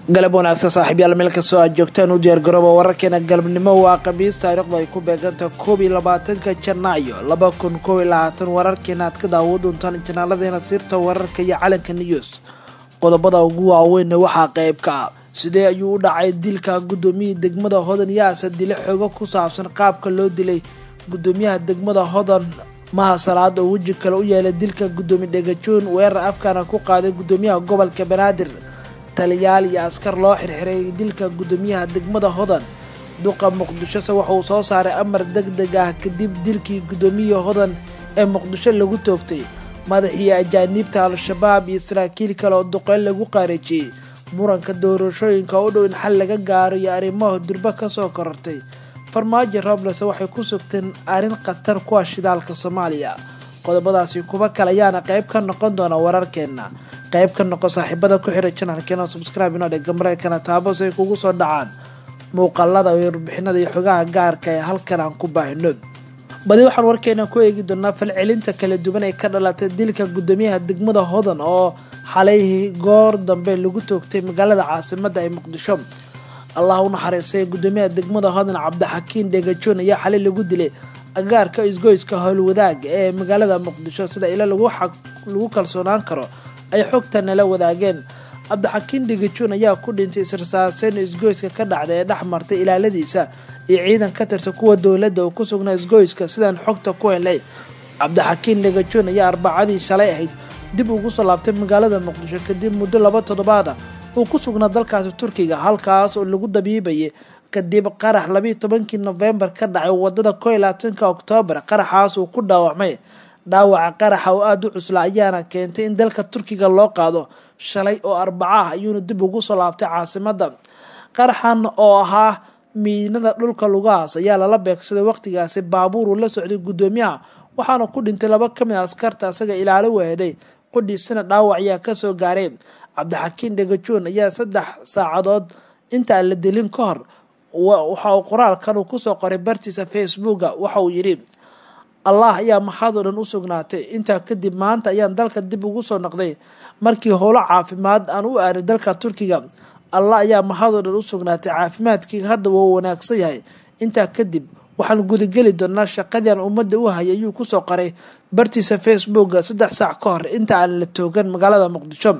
galab wanaagsan saaxiibyaal meel kastoo aad joogtaan u diyaargarooba wararkeena galabnimo waa khamiis taariikhdu ay ku beeganta koob iyo labaatanka janaayo laba kun koob iyo labaatan wararkeena aad ka daawo doontaan janaalladeena sirta wararka iyo calanka news qodobada ugu waaweynna waxaa qayb ka ah sidee ayuu u dhacay dilka gudoomiyihii degmada hodan yaasa dile xoogo ku saabsan qaabka loo dilay gudoomiyaha degmada hodan maha salaad oo weji kale u yeelay dilka gudoomiye dhegajoon weerar afkaana ku qaaday gudoomiyaha gobolka banaadir taliyaal iyo askar loo xirxiray dilka gudoomiyaha degmada hodan duqa muqdishose waxa uu soo saaray amar deg deg ah kadib dilkii gudoomiyihii hodan ee muqdisho lagu toogtay madaxii ajaaniibta al-shabaab iyo saraakiil kale oo duqeyn lagu qaareejiyey muranka doorashooyinka u dhow in xal laga gaaro iyo arrimaha durbo kasoo korortay farmaajo robles waxay ku sugteen arrin khatar kuwa shidaalka soomaaliya qodobadaasi kuwa kale ayaana qayb ka noqon doona wararkeena qayb ka noqo saaxiibada ku xiray janalkeena subscribe inoo dhega mareykanna taabo si ay kugu soo dhacaan muuqaalada iyo warbixinada iyo xogaha gaarka ee halkan aan ku baahino badi waxaan warkeena ku eegi doonaa falcelinta kala duwan ee ka dhalatay dilka gudoomiyaha degmada hodan oo xalay goor dambe lagu toogtay magaalada caasimada ee muqdisho allah u naxariistay gudoomiyaha degmada hodan cabdixakiin dhegajoon ayaa xalay lagu dilay agaarka isgoyska howlwadaag ee magaalada muqdisho sida ilo lagu kalsoonaan karo ay xogta nala wadaageen cabdixakiin dhegajoon ayaa ku dhintay israsaaseyn isgoyska ka dhacda ee dhex martay ilaaladiisa iyo ciidan ka tirsan kuwa dowladda oo ku sugnaa isgoyska sidaan xogta ku helay cabdixakiin dhegajoon ayaa arbacadii shalay ahayd dib ugu soo laabtay magaalada muqdisho kadib muddo laba toddobaada uu ku sugnaa dalkaasi turkiga halkaas oo lagu dabiibayay kadib qarax labiiyo tobankii nofembar ka dhacay wadada koo iyo labaatanka oktoobar qaraxaas uu ku dhaawacmay dhaawaca qaraxa oo aada u cusla ayaana keentay in dalka turkiga loo qaado shalay oo arbaca ah ayuuna dib ugu soo laabtay caasimada qaraxan oo ahaa miinada dhulka lugahaas ayaa lala beegsaday waqtigaasi baabuur uu la socday gudoomiyaha waxaana ku dhintay laba kamid a askarta asaga ilaalo weheday qudhiisana dhaawac ayaa kasoo gaaray cabdixakiin dhegajoon ayaa saddex saacadood intaan la dilin ka hor waxa uu qoraalkan uu kusoo qoray bartiisa facebooka waxa uu yidhi allah ayaa maxaadoo dhan u sugnaatay intaa kadib maanta ayaan dalka dib ugu soo noqday markii howlo caafimaad aan u aaday dalka turkiga allah ayaa maxaadoo dhan u sugnaatay caafimaadkii hadda wuu wanaagsan yahay intaa kadib waxaan gudageli doonaa shaqadii aan ummadda u hayay ayuu kusoo qoray bartiisa facebooka saddex saac ka hor inta aan la toogan magaalada muqdisho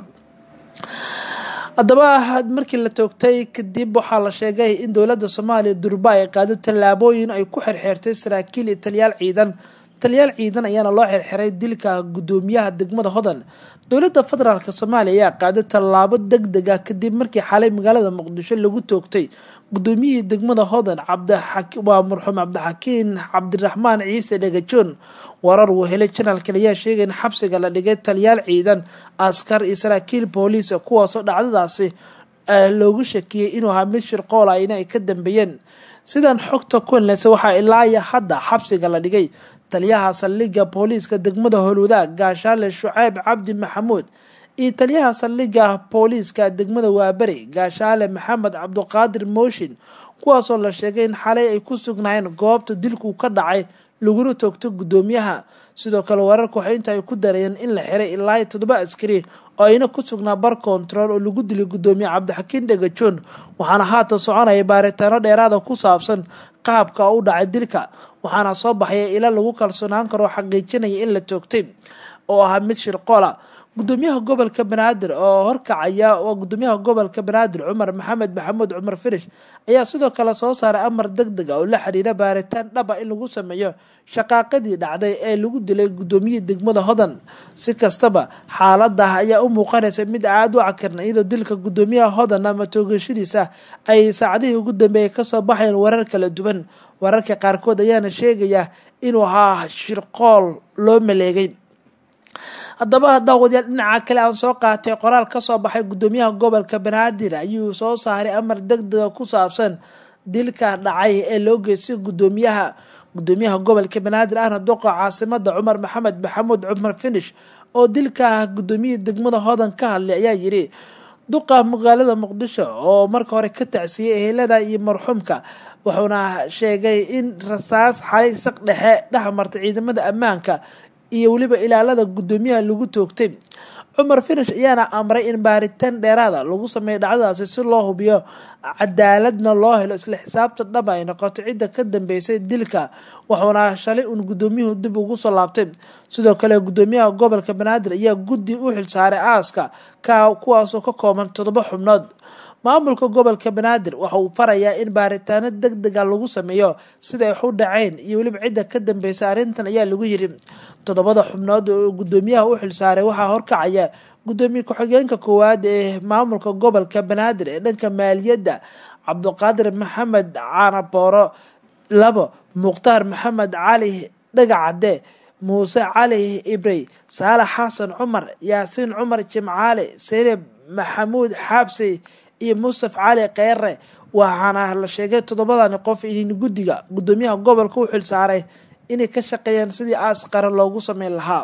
haddaba markii la toogtay kadib waxaa la sheegay in dowladda soomaaliya durba ay qaado tallaabooyin ay ku xirxeertay saraakiil iyo taliyaal ciidan taliyaal ciidan ayaana loo xirxiray dilka gudoomiyaha degmada hodan dowladda federaalk soomaaliya ayaa qaaday tallaabo deg deg ah kadib markii xalay magaalada muqdisho lagu toogtay gudoomiyihii degmada hodan waa marxuum cabdixakiin cabdiraxmaan ciise dhegajoon warar uu helay janalkan ayaa sheegay in xabsiga la dhigay taliyaal ciidan askar iyo saraakiil booliis kuwaasoo dhacdadaasi loogu shakiyey inuu ahaa mid shirqoola ina ay ka dambeeyeen sidaan xogta ku helnaysa waxaa ilaaya hadda xabsiga la dhigay taliyaha saldhigga booliiska degmada howlwadaag gaashaale shuceyb cabdi maxamuud iyo taliyaha saldhigga booliiska degmada waaberi gaashaale maxamed cabduqaadir mooshin kuwaasoo la sheegay in xalay ay ku sugnaayeen goobta dilku ka dhacay laguna toogto gudoomiyaha sidoo kale wararka waxay inta ay ku darayeen in la xiray ilaa iyo toddoba askari oo ayna ku sugnaa bar kontarool oo lagu dilay gudoomiye cabdixakiin dhegajoon waxaana haatan soconaya baaritaano dheeraada ku saabsan qaabka u dhacay dilka waxaana soo baxaya ila lagu kalsoonaan karo oo xaqiijinaya in la toogtay oo ahaa mid shirqoola gudoomiyaha gobolka banaadir oo horkacaya oo gudoomiyaha gobolka banaadir cumar maxamed maxamuud cumar firish ayaa sidoo kale soo saaray amar deg deg a oo la xiriira baaritaan dhaba in lagu sameeyo shaqaaqadii dhacday ee lagu dilay gudoomiyihii degmada hodan si kastaba xaaladah ayaa u muuqanaysa mid aada u cakarna iyadoo dilka gudoomiyaha hodan ama toogashadiisa ay saacadihii ugu dambeeyay kasoo baxayeen warar kala duwan wararka qaarkood ayaana sheegaya inuu ahaa shirqool loo maleegay haddaba daawadayaal dhinaca kale aan soo qaatay qoraal kasoo baxay gudoomiyaha gobolka banaadir ayuu soo saaray amar deg dega ku saabsan dilka dhacay ee loo geystay gudoomiyaha gudoomiyaha gobolka banaadir ahna duqa caasimada cumar maxamed maxamuud cumar finish oo dilka gudoomiyihii degmada hodan ka hadlay ayaa yidhi duqa magaalada muqdisho oo marka hore ka tacsiyey ehelada iyo marxuumka wuxuuna sheegay in rasaas xalay saq dhexe dhex martay ciidamada ammaanka iyo weliba ilaalada gudoomiyaha lagu toogtay cumar finish ayaana amray in baaritaan dheeraada lagu sameeyo dhacdadaasi si loo hubiyo cadaaladna loo helo isla xisaabta dhaba ay noqoto cidda ka dambeysay dilka wuxuuna shalay uun guddoomiyuhu dib ugu soo laabtay sidoo kale guddoomiyaha gobolka banaadir ayaa guddi u xilsaaray aaska ka kuwaasoo ka kooban toddoba xubnood maamulka gobolka banaadir waxa uu farayaa in baaritaano deg dega lagu sameeyo sida ay u dhaceen iyo weliba cidda ka dambeysay arrintan ayaa lagu yiri toddobada xubnood oo guddoomiyaha u xilsaaray waxaa horkacaya guddoomiye ku-xigeenka koowaad ee maamulka gobolka banaadir ee dhanka maaliyadda cabdiqaadir maxamed caanabooro labo mukhtaar maxamed cali dhagacade muuse cali ibrey saalax xasan cumar yaasiin cumar jimcaale saynab maxamuud xaabsi iyo mustaf cali kheyre waxaana la sheegay toddobadani qof in guddiga guddoomiyaha gobolka u xilsaaray inay ka shaqeeyaan sidii aas qaran loogu sameyn lahaa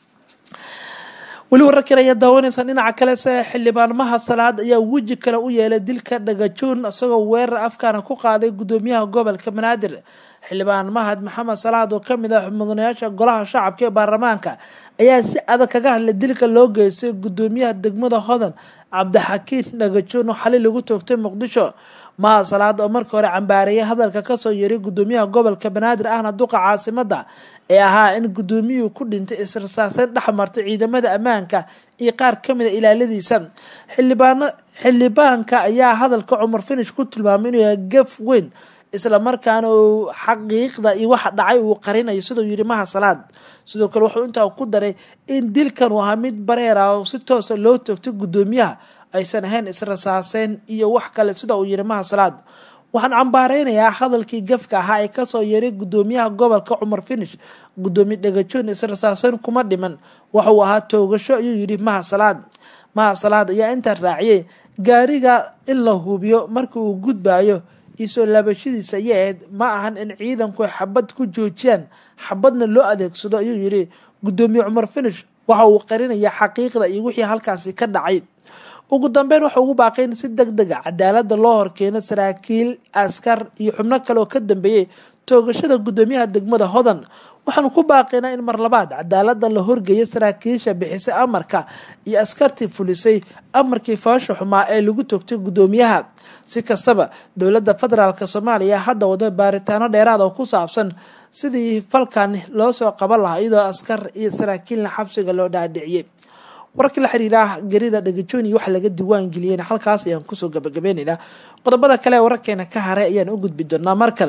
weli wararkan ayaa daawanaysaa dhinaca kale se xildhibaanmaha salaad ayaa weji kale u yeelay dilka dhagajoon isagoo weerar afkaana ku qaaday guddoomiyaha gobolka banaadir xildhibaan mahad maxamed salaad oo kamid ah mudanayaasha golaha shacabka ee baarlamaanka ayaa si adag kaga hadlay dilka loo geystay guddoomiyaha degmada hodan cabdixakiin dhagajoon oo xali lagu toogtay muqdisho mahad salaad oo markii hore cambaareeyay hadalka kasoo yeeray guddoomiyaha gobolka banaadir ahna duqa caasimada ee ahaa in guddoomiyuhu ku dhintay israsaaseyn dhex martay ciidamada ammaanka iyo qaar kamid a ilaaladiisa xildhibaano xildhibaanka ayaa hadalka cumar finish ku tilmaamay inuu yahay gaf weyn islamarkaana uu xaqiiqda iyo waxa dhacay uu qarinayo siduu yidhi maha salaad sidoo kale wuxuu intaa ku daray in dilkan uu ahaa mid bareer ah oo si toosa loo toogtay guddoomiyaha aysan ahayn israsaaseyn iyo wax kale sida uu yidhi maha salaad waxaan cambaareynayaa hadalkii gafka ahaa ee kasoo yeeray guddoomiyaha gobolka cumar finish guddoomiye dhagajoon israsaaseyn kuma dhiman waxauu ahaa toogasho ayuu yidhi maha salaad maha salaad ayaa intaa raaciyay gaariga in la hubiyo markii uu gudbayo iyo soo laabashadiisa ayay ahayd ma ahan in ciidanku ay xabad ku joojiyaan xabadna loo adeegsado ayuu yidhi guddoomiye cumar finish waxa uu qarinayaa xaqiiqda iyo wixii halkaasi ka dhacay ugu dambeyn waxa ugu baaqay in si deg dega cadaalada loo horkeeno saraakiil askar iyo xubno kale oo ka dambeeyey toogashada guddoomiyaha degmada hodan waxaanu ku baaqaynaa in mar labaad cadaalada la horgeeyo saraakiisha bixisay amarka iyo askartii fulisay amarkii foosha xumaa ee lagu toogtay guddoomiyaha si kastaba dowladda federaalk soomaaliya hadda wada baaritaano dheeraad oo ku saabsan sidii falkan loo soo qaban lahaa iyadoo askar iyo saraakiilna xabsiga loo dhaadhiciyey wararkii la xiriira gerida dhagajoon iyo waxa laga diiwaan geliyeen halkaas ayaan kusoo gabagabeynaynaa qodobada kale ee wararkeena ka haray ayaan u gudbi doonaa markale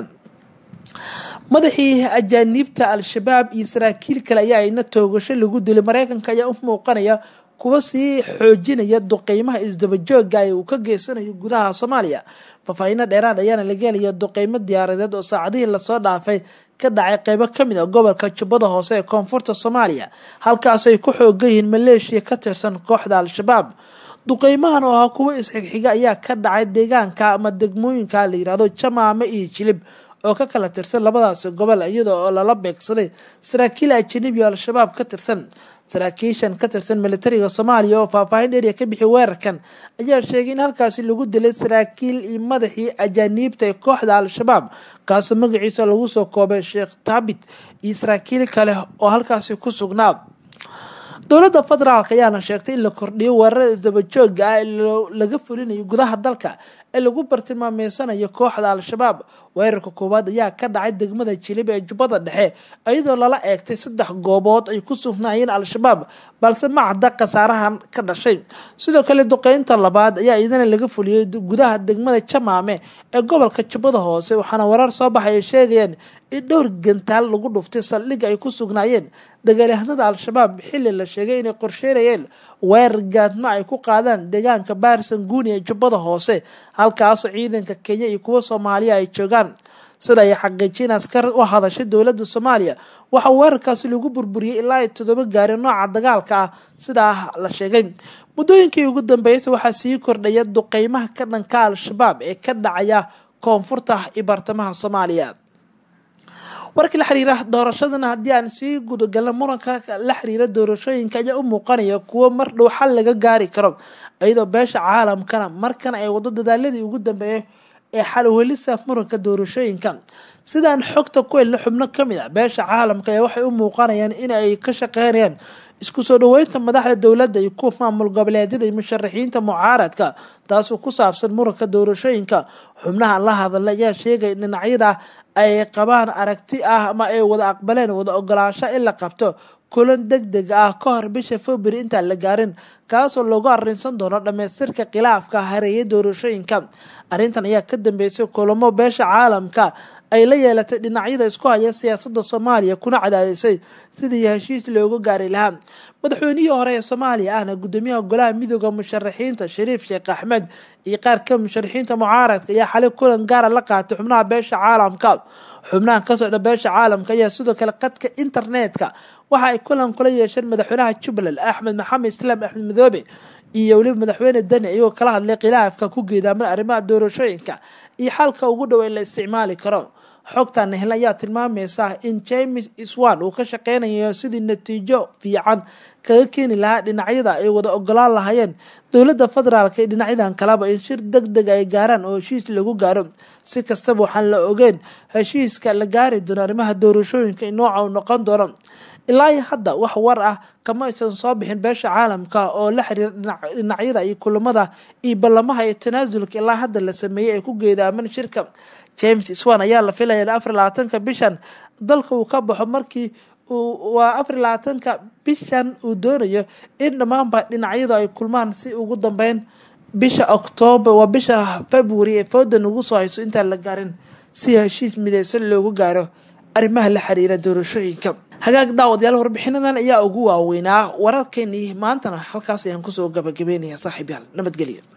madaxii ajaaniibta al-shabaab iyo saraakiil kale ayaa ina toogasho lagu dilay mareykanka ayaa u muuqanaya kuwa sii xoojinaya duqeymaha isdabajooga ee uu ka geysanayo gudaha soomaaliya faahfaahiino dheeraad ayaana laga helaya duqeymo diyaaradeed oo saacadihii lasoo dhaafay ka dhacay qeybo kamid a gobolka jubbada hoose ee koonfurta soomaaliya halkaas ay ku xoogan yihiin maleeshiya ka tirsan kooxda al-shabaab duqeymahan oo ahaa kuwo isxigxiga ayaa ka dhacay deegaanka ama degmooyinka la yirahdo jamaame iyo jilib oo ka kala tirsan labadaasi gobol iyada oo lala beegsaday saraakiil ajanabi oo al-shabaab ka tirsan saraakiishan ka tirsan militariga soomaaliya oo faahfaahin dheeriya ka bixi weerarkan ayaa sheegay in halkaasi lagu dilay saraakiil iyo madaxii ajaaniibta ee kooxda al-shabaab kaasoo magaciisa lagu soo koobay sheekh taabit iyo saraakiil kale oo halkaasi ku sugnaa dowladda federaalk ayaana sheegtay in la kordhiyo weerarada isdabajooga ah ee laga fulinayo gudaha dalka ee lagu bartilmaameysanayo kooxda al-shabaab weerarka koowaad ayaa ka dhacay degmada jilib ee jubbada dhexe iyadoo lala eegtay saddex goobood ay ku sugnaayeen al-shabaab balse ma cadda khasaarahan ka dhashay sidoo kale duqeynta labaad ayaa iyadana laga fuliyey gudaha degmada jamaame ee gobolka jubbada hoose waxaana warar soo baxay ay sheegayaan in dhowr gantaal lagu dhuftay saldhig ay ku sugnaayeen dagaalyahanada al-shabaab xilli la sheegay inay qorsheynayeen weerar gaadma ay ku qaadaan deegaanka baarsan guuni ee jubbada hoose halkaasoo ciidanka kenya iyo kuwa soomaaliya ay joogaan sida ay xaqiijiyeen askar u hadashay dowladda soomaaliya waxaa weerarkaasi lagu burburiyey ilaa ay toddoba gaari nooca dagaalka ah sidaa la sheegay muddooyinkii ugu dambeysay waxaa sii kordhaya duqeymaha ka dhanka al-shabaab ee ka dhacaya koonfurta iyo bartamaha soomaaliya warkii la xiriira doorashadana haddii aan sii gudagalna muranka la xiriira doorashooyinka ayaa u muuqanaya kuwo mar dhow xal laga gaari karo iyadoo beesha caalamkana markan ay wado dadaaladii ugu dambeeyay ee xalwelisa muranka doorashooyinka sidaan xogta ku helna xubno ka mid ah beesha caalamka ee waxay u muuqanayaan in ay ka shaqeynayaan isku soo dhaweynta madaxda dowladda iyo kuwa maamul goboleedyada iyo musharaxiinta mucaaradka taasoo ku saabsan muranka doorashooyinka xubnaha la hadla ayaa sheegay dhinacyada ay qabaan aragti ah ama ay wada aqbaleen wada ogolaansho in la qabto kulan deg deg ah ka hor bisha february intaan la gaarin kaasoo loogu arrinsan doono dhammaystirka khilaafka hareeyay doorashooyinka arrintan ayaa ka dambeysay kulamo beesha caalamka ay la yeelatay dhinacyada isku haya siyaasadda soomaaliya kuna cadaadisay sidii heshiis looga gaari lahaa madaxweynihii hore ee soomaaliya ahna gudoomiyaha golaha midooda musharaxiinta shariif sheekh axmed iyo qaar ka musharaxiinta mucaaradka ayaa xalay kulan gaara la qaatay xubnaha beesha caalamka xubnahan ka socda beesha caalamka ayaa sidoo kale qadka internetka waxa ay kulan kula yeesheen madaxweynaha jubbaland axmed maxamed islaam axmed madoobe iyo weliba madaxweyne deni iyagoo kala hadlay khilaafka ku geedaaman arrimaha doorashooyinka iyo xalka ugu dhow ee la isticmaali karo xogtan hel ayaa tilmaamaysa in james iswan uu ka shaqeynayo sidii natiijo fiican kaga keeni lahaa dhinacyada ay wada ogolaan lahaayeen dowladda federaalk iyo dhinacyadan kaleba in shir deg deg ay gaaraan oo heshiis lagu gaaro si kastaba waxaan la ogeyn heshiiska la gaari doono arrimaha doorashooyinka nooca uu noqon doono ilaa iyo hadda wax war ah kama aysan soo bixin beesha caalamka oo la xiriira dhinacyada iyo kulamada iyo ballamaha iyo tanaasulka ilaa hadda la sameeyey ay ku geedaaman shirka james swan ayaa la filaya in afar labaatanka bishan dalka uu ka baxo markii waa afar labaatanka bishan uu doonayo in dhammaanba dhinacyadu ay kulmaan si ugu dambeyn bisha octoobar waa bisha february ee foodan ugu soo hayso intaan la gaarin si heshiis mideysan loogu gaaro arrimaha la xiriira doorashooyinka hagaag daawadayaal warbixinadan ayaa ugu waaweynaa wararkeenii maantana halkaas ayaan kusoo gabagabeynaya saaxiib yaal nabadgelya